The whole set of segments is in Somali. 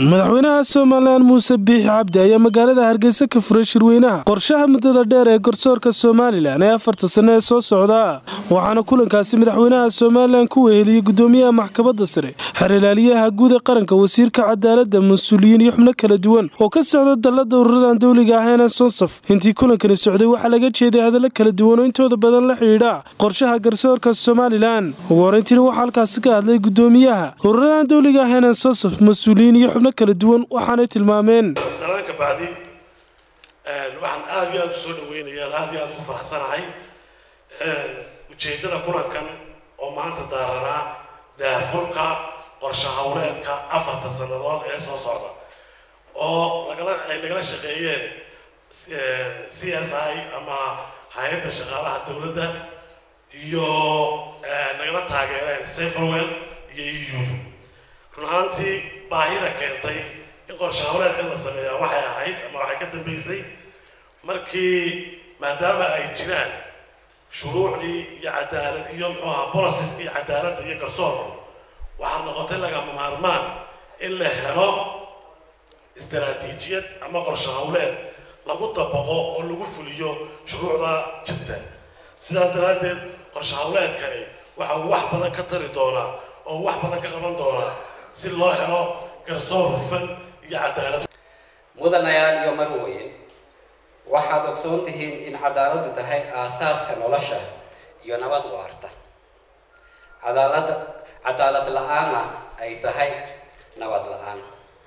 madaxweynaha somalilan muuse biixi cabdi ayaa magaalada hargeysa ka furay shirweynaha qorshaha muddada dheer ee garsoorka somalilan ee afarta sanno ee soo socda waxaana kulankaasi madaxweynaha somalilan ku weheliyey gudoomiyaha maxkamadda sare xerilaaliyaha guud ee qaranka wasiirka cadaaladda mas-uuliyiin iyo xubno kala duwan oo ka socda dallada ururadan dowliga ahayna sonsaf intii kulankani socday waxaa laga jeeday hadallo kala duwan oo intooda badan la xidhiidha qorshaha garsoorka somalilan ugu horeyntiina waxaa halkaasi ka hadlay gudoomiyaha ururadan dowliga ahayna sonsaf mas-uuliyiin iyo xubno kala duwan waxaanay tilmaameen salaan ka bacdi waxaan aada iyo aada u soo dhaweynayaan aada iyo aada ugu faraxsanahay ujeeddada kulankan oo maanta daaranaa daahfurka qorshe hawleedka afarta sannadood ee soo socda oo lagala ay nagala shaqeeyeen c s i ama hay-adda shaqaalaha dowladda iyo nagala taageereen saferwell iyo eu run ahaantii baahida keentay in qorshe hawleedkan la sameeyaa waxay ahayd ama waxay ka dambeysay markii maadaama ay jiraan shuruucdii iyo cadaalad iyo muxuu ahaa bolosiska iyo cadaaladda iyo garsoorku waxaa noqotay lagama maarmaan in la helo istaraatiijiyad ama qorshe hawleed lagu dabaqo oo lagu fuliyo shuruucda jirta sidaas daraaddeed qorshe hawleedkani waxa uu wax badan ka tari doonaa oo wax badan ka qaban doonaa si loo helo garsoor hufan iyo cadaalad mudanayaal iyo marweyn waxaad ogsoon tihiin in cadaaladdu tahay aasaaska nolosha iyo nabad waarta cadaalada cadaalad la-aanna ay tahay nabad la-aan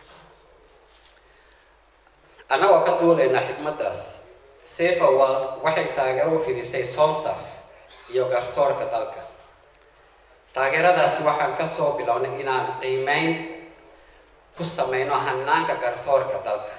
annagoo ka duulayna xikmaddaas safer world waxay taageero u fidisay sonsaf iyo garsoorka dalka taageeradaasi waxaan kasoo bilownay inaan qiimeyn ku sameyno hanaanka garsoorka dalka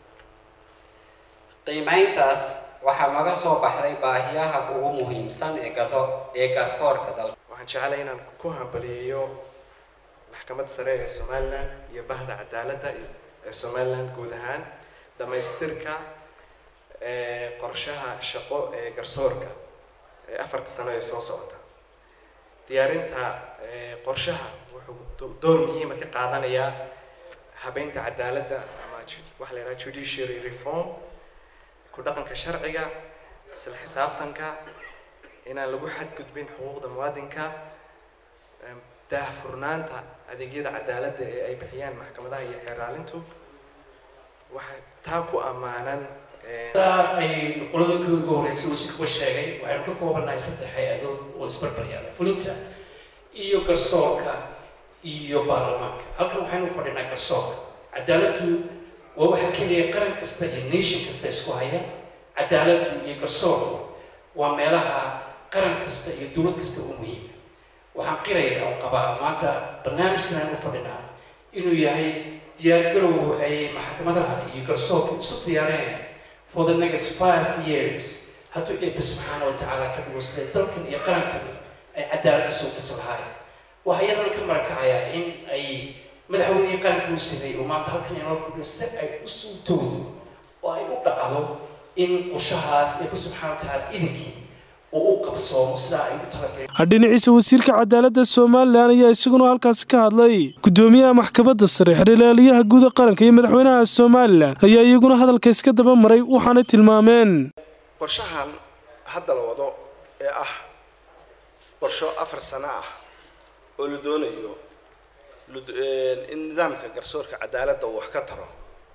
qiimeyntaas waxaa naga soo baxday baahiyaha ugu muhiimsan ee gaso ee garsoorka dalka waxaan jeclay inaan ku hambaliyeeyo maxkamadda sare ee somalilan iyo bahda cadaaladda ee somalilan guud ahaan dhammaystirka qorshaha shaqo ee garsoorka ee afarta sano ee soo socota diyaarinta qorshaha wuxuu door muhiima ka qaadanayaa habeynta cadaaladda ama waxa la yidhaha judiciary reform ku dhaqanka sharciga isla xisaabtanka inaan lagu xadgudbin xuquuqda muwaadinka daahfurnaanta adeegyada cadaaladda ee ay bixiyaan maxkamadaha iyo xeeraalintu waxaa taa ku ammaanan ay qoladankii ugu horreysay uu si kuwa sheegay waxaynu ka koobannahay saddex hay-adood oo isbarbaryaala fulinta iyo garsoorka iyo baarlamaanka halkan waxaynu fadhinaa garsoorka cadaaladdu waa waxa keliya qaran kasta iyo nation kasta isku haya cadaaladdu iyo garsoorku waa meelaha qaran kasta iyo dowlad kasta u muhiima waxaan qiraya oo qabaa maanta barnaamijkan aynu fadhinaa inuu yahay diyaargarow ay maxkamadaha iyo garsoorka isu diyaarinayaan for the next five years hadduu eebbe subxaana wa tacaala ka dhigo siday dalkan iyo qarankan ay cadaaladda soo dhisi lahaayeen waxaa iyadana ka marakacayaa in ay madaxweynihii qaranka u sameeyey oo maanta halkan inoo fadhiyo si ay u suutoodo oo ay u dhacdo in qorshahaas eebbe subxaana wa tacaala idinkii oo u qabsoomo sidaa ay u talagaleen dhinaciisa wasiirka cadaaladda somalilan ayaa isaguna halkaasi ka hadlay gudoomiyaha maxkamadda sare xerilaaliyaha guuda qaranka iyo madaxweynaha somalilan ayaa iyaguna hadalka iska daba maray waxaanay tilmaameen qorshahan hadda la wado ee ah qorsho afar sano ah oo la doonayo in nidaamka garsoorka cadaaladda uu wax ka taro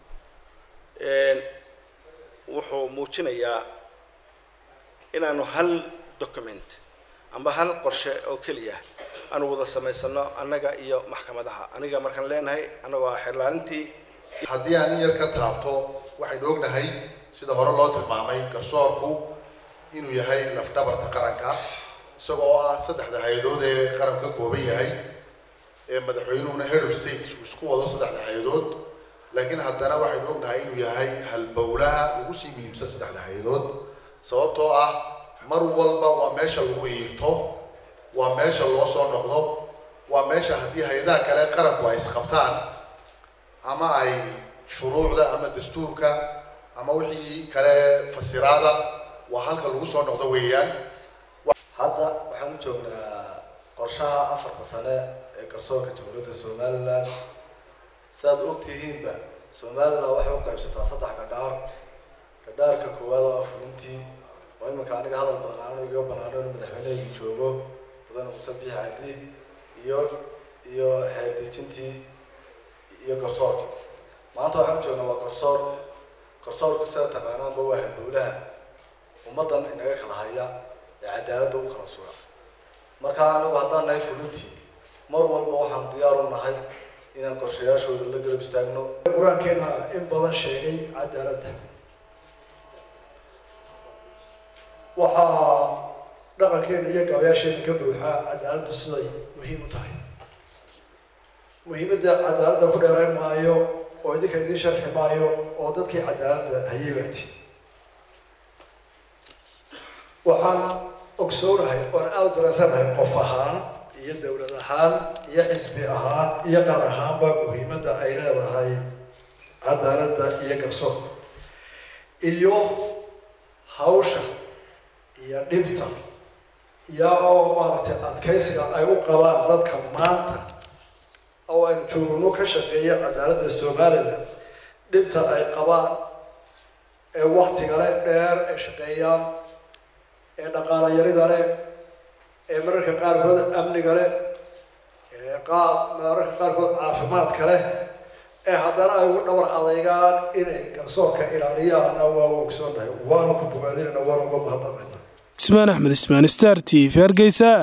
wuxuu muujinayaa inaanu hal document amba hal qorshe oo keliya aanu wada samaysano annaga iyo maxkamadaha aniga markaan leenahay annagoo ah xerlaalintii haddii aan in yar ka taabto waxaynu ognahay sida hore loo tilmaamay garsoorku inuu yahay lafdhabarta qaranka isagoo ah saddexda hay-adood ee qaranku ka kooban yahay ee madaxweynuhuna head of state uu isku wado saddexda hay-adood laakiin haddana waxaynu ognahay inuu yahay halbowlaha ugu sii muhiimsan saddexda hay-adood sababtoo ah mar walba waa meesha lagu iirto waa meesha loo soo noqdo waa meesha haddii hay-adaha kale qaranku ay isqabtaan ama ay shuruucda ama dastuurka ama wixii kale fasiraada waa halka lagu soo noqdo weeyaan hadda waxaan u joognaa qorshaha afarta sane ee garsoorka jamhuuriyadda somalilan siaad ogtihiinba somalilan waxay u qaybsataa saddex gadhaar gadhaarka koowaad oo ah fulintii oo iminka aniga hadal badan aanu iga banaano inu madaxweynehaygi joogo mudane muuse biix cabdi iyo iyo xeeldejintii iyo garsoorka maanta waxaan u joognaa waa garsoor garsoorku sida taqaanaanba waa halbowlaha ummaddan inaga kala haya ee cadaaladda u kala suga marka anigu haddaan nahay fulintii mar walba waxaan diyaar u nahay inaan qorshayaashooda la garab istaagno qur-aankeena in badan sheegay cadaaladda waxaa dhaqankeena iyo gabayaasheena ka buuxaa cadaaladdu siday muhiim u tahay muhiimadda cadaaladda ku dheerayn maayo oo idinka idiin sharxi maayo oo dadkii cadaaladda hayeebaati waxaan ogsoonahay oan aada u dareensanahay qof ahaan iyo dowlad ahaan iyo xisbi ahaan iyo qaar ahaanba muhiimadda ay leedahay cadaaladda iyo garsoorka iyo hawsha iyo dhibta iyo oo maaragtay adkaysiga ay u qabaan dadka maanta oo aynu joogno ka shaqeeya cadaaladda somalilan dhibta ay qabaan ee waktiga leh dheer ay shaqeeyaan ee dhaqaala yarida leh ee mararka qaarkood amniga leh ee qaar mararka qaarkood caafimaadka leh ee haddana ay ugu dhabar adeygaan inay garsoorka ilaaliyaanna waa u ogsoonnahay waanu ku bogaadinayna waanu uga mahadnaqayna ismaan axmed ismaan star t v hargeysa